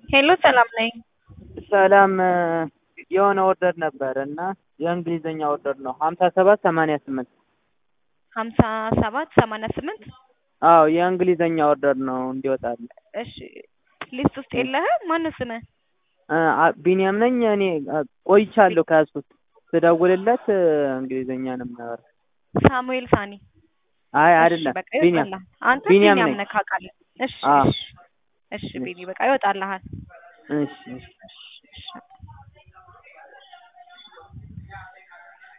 ሄሎ ሰላም ነኝ። ሰላም የሆነ ኦርደር ነበር እና የእንግሊዝኛ ኦርደር ነው ሀምሳ ሰባት ሰማንያ ስምንት ሀምሳ ሰባት ሰማንያ ስምንት አዎ የእንግሊዝኛ ኦርደር ነው እንዲወጣል እሺ ሊስት ውስጥ የለህም? ማነው ስምህ? ቢኒያም ነኝ እኔ ቆይቻለሁ ከያዝኩት ስደውልለት እንግሊዝኛ ነው የሚያወራው ሳሙኤል ሳኒ አይ እሺ አይደለም በቃ ቢኒያም ይወጣልሃል። አንተ ቢኒያም ቢኒያም ነኝ። ነህ ካውቃለህ። እሺ አዎ። እሺ እሺ ቢኒ በቃ ይወጣልሃል። እሺ እሺ እሺ